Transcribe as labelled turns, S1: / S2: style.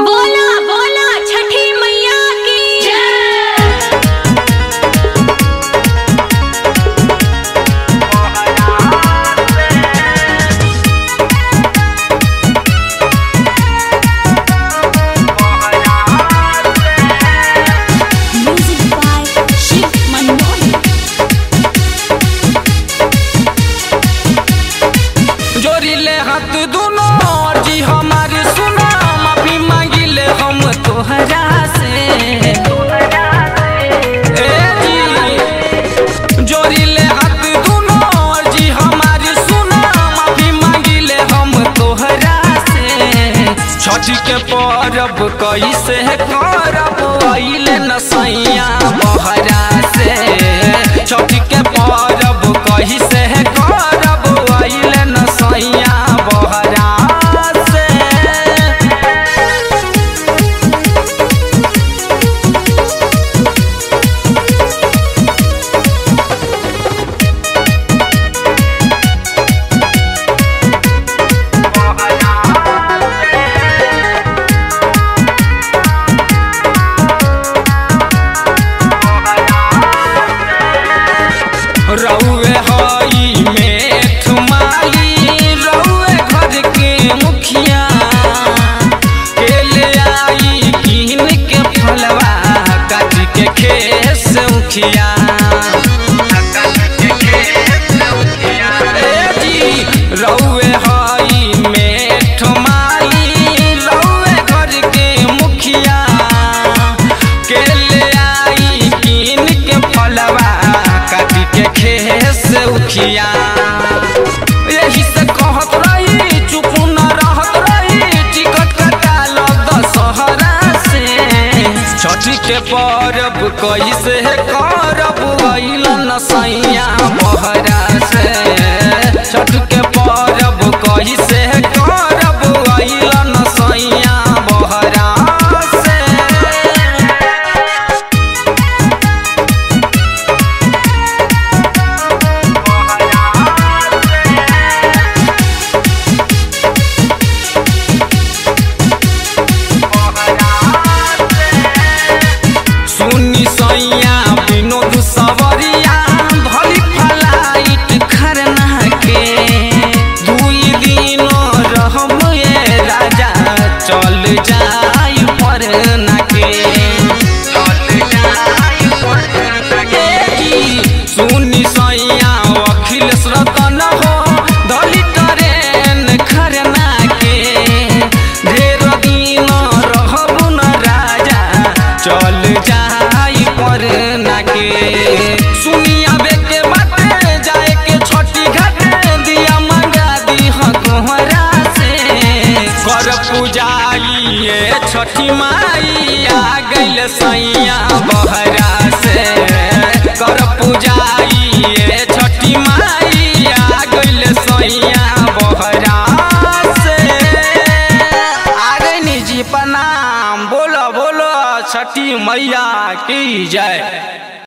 S1: बोला बोला छठी मैया की जय म्यूजिक बाय शिव मनमोहन
S2: जोड़िले हाथ दुनो जी हमारी सुना माफी मांगिले हम तोहरा से ए जी जोड़िले हाथ दुनो जी हमारी सुना माफी मांगिले हम तोहरा से छठी के परब कैसे करब अइले न सैया बहरा से छठी के परब कैसे करब अइले न सैया बहरा से रउए हई मेठ माली रउए घर के मुखिया के ले आई कीन के फलवा काट के खेस उखिया ए जी, रउए हई मेठ माली रउए घर के मुखिया के ले आई कीन के फलवा काट के खेस उखिया यही से कहत रही चुप न रहत रही टिकट कटा लो दशहरा से छठी के परब कैसे करब अइल न सैया बहरा से छठ के परब कैसे करब अइल न सैया बहरा से सुनी सैया विनोद सवरिया भली फलाइट खरना के दुई दिन रहम ये राजा चल जाई परना के सुनी सैया अखिलेश रतन हो धली ट्रेन खरना के ढेर दिन रहब न राजा चल जाई परना के सुनिया बेके बाटे जाए के छोटी घाटे दिया मंगा दी कोहरा से कर पूजाई ये छठी माई आ गइल सैया बहरा से कर पूजाई ये छठी माई आ गइल सैया बहरा से आगे निजी प्रणाम बोलो बोलो छठी मैया की जय